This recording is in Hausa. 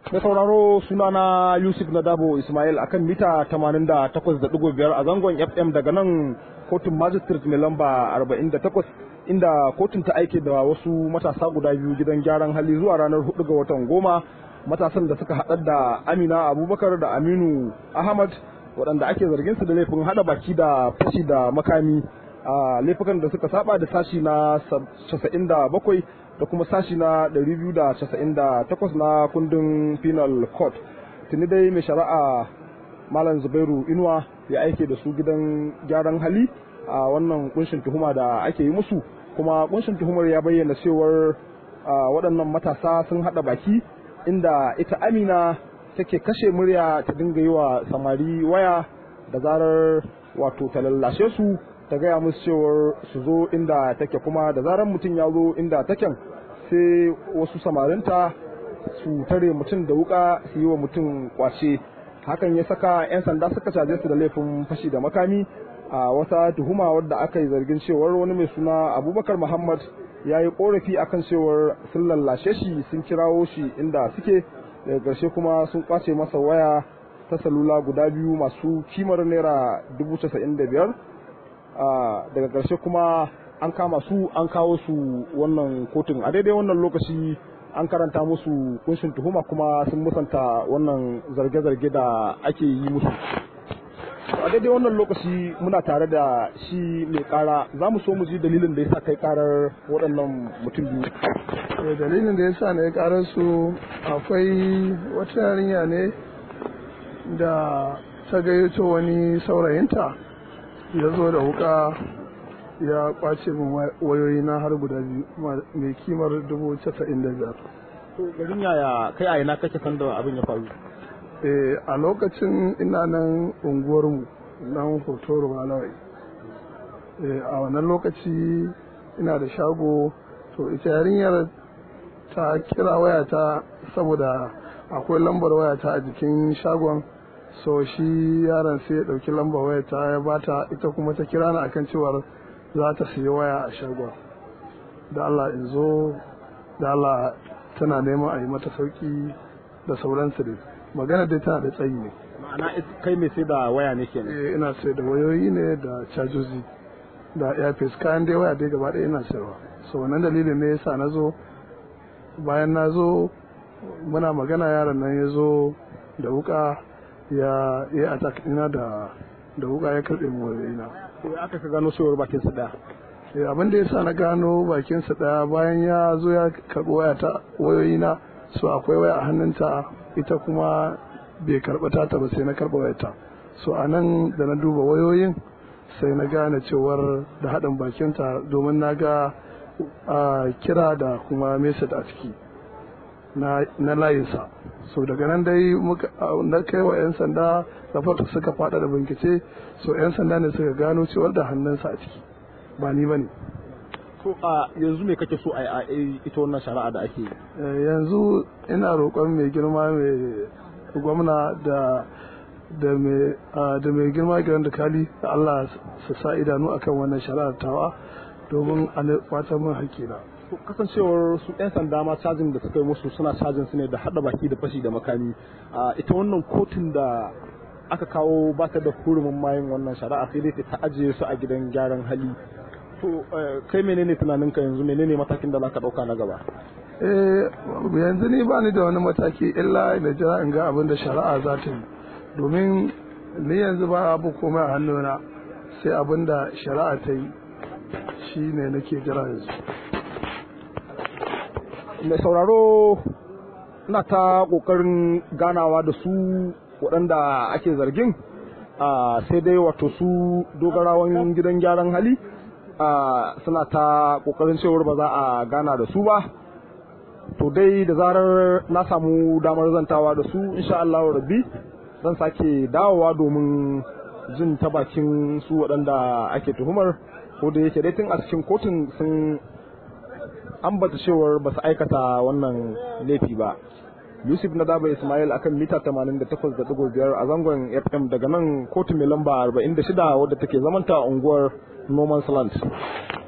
Mai sauraro sunana Yusuf Nadabo Ismail akan mita 88.5 a zangon FM daga nan kotun magistrate mai lamba 48 inda kotun ta aike da wasu matasa guda biyu gidan gyaran hali zuwa ranar 4 ga watan goma matasan da suka haɗar da Amina Abubakar da Aminu Ahmad waɗanda ake zargin su da laifin haɗa baki da fashi da makami a laifukan da suka saba da sashi na 97 da kuma sashi na 298 na kundin penal court tuni dai mai shari'a malam zubairu inuwa ya aike da su gidan gyaran hali a wannan kunshin tuhuma da ake yi musu kuma kunshin tuhumar ya bayyana cewar waɗannan matasa sun haɗa baki inda ita amina take kashe murya ta dinga yi wa samari waya da zarar wato ta lallashe su ta gaya musu cewar su zo inda take kuma da zarar mutum ya zo inda taken sai wasu samarinta su tare mutum da wuka su yi wa mutum kwace hakan ya saka 'yan sanda suka caje su da laifin fashi da makami a wata tuhuma wadda aka yi zargin cewar wani mai suna abubakar muhammad ya yi korafi akan cewar sun lallashe shi sun kirawo shi inda suke daga ƙarshe kuma sun kwace masa waya ta salula guda biyu masu kimar naira dubu casa'in da biyar daga ƙarshe kuma an kama su an kawo su wannan kotun a daidai wannan lokaci an karanta musu kunshin tuhuma kuma sun musanta wannan zarge-zarge da ake yi musu a daidai wannan lokaci muna tare da shi mai kara za mu so mu ji dalilin da ya sa kai karar waɗannan mutum biyu dalilin da ya sa na ya karar su akwai wata yarinya ne da ta gayyato wani saurayinta ya zo da wuka ya kwace min wayoyi na har guda biyu mai kimar dubu casa'in da biyar. To garin yaya kai a ina kake san da abin ya faru? a lokacin ina nan unguwarmu nan hotoro malawai. a wannan lokaci ina da shago to ita yarinyar ta kira wayata saboda akwai lambar wayata a jikin shagon so shi yaron sai ya ɗauki lambar wayata ya bata ita kuma ta kira ni akan cewar za ta siya waya a shagon da Allah in zo da Allah tana neman a yi mata sauki da sauransu dai magana dai tana da tsayi ne ma'ana kai mai sai da waya ne kenan eh ina sai da wayoyi ne da cajoji da airpiece kayan dai waya dai gaba ɗaya ina sayarwa so wannan dalilin ne yasa na zo bayan na zo muna magana yaron nan ya zo da wuka ya yi attack ina da da wuka ya karɓe mu wayoyina sai aka ka gano cewar bakin sa daya eh abin da yasa na gano bakin sa daya bayan ya zo ya karɓi waya ta wayoyi na so akwai waya a hannunta ita kuma bai karɓa ta ba sai na karɓa wayarta so a nan da na duba wayoyin sai na gane cewar da haɗin bakinta domin na ga kira da kuma message a ciki na layinsa so daga nan dai na kai wa 'yan sanda rahoto suka fada da bincike so 'yan sanda ne suka gano cewar da hannunsa a ciki ba ni ba ne to a yanzu me kake so a ita wannan shari'a da ake yanzu ina roƙon mai girma mai gwamna da da mai da mai girma gidan da kali da Allah su sa idanu akan wannan shari'ar tawa domin a kwata min haƙƙina kasancewar su 'yan sanda ma cajin da suka yi musu suna cajin su ne da hada baki da fashi da makami ita wannan kotun da aka kawo ba ta da hurumin mayin wannan shari'a sai dai ta ajiye su a gidan gyaran hali to kai menene tunaninka yanzu menene matakin da zaka dauka na gaba eh yanzu ni ba ni da wani mataki illa da jira in ga abin da shari'a za ta yi domin ni yanzu ba abu komai a hannuna sai abin da shari'a ta yi shi ne nake jira yanzu mai sauraro ina ta kokarin ganawa da su waɗanda ake zargin sai dai wato su dogarawan gidan gyaran hali suna ta kokarin cewar ba za a gana da su ba to dai da zarar na samu damar zantawa da su insha Allah rabbi zan sake dawowa domin jin ta bakin su waɗanda ake tuhumar ko da yake dai tun a cikin kotun sun ambata cewar ba su aikata wannan laifi ba yusuf na daba ismail akan mita 88.5 a zangon fm daga nan kotu mai lamba 46 wadda take zamanta unguwar norman land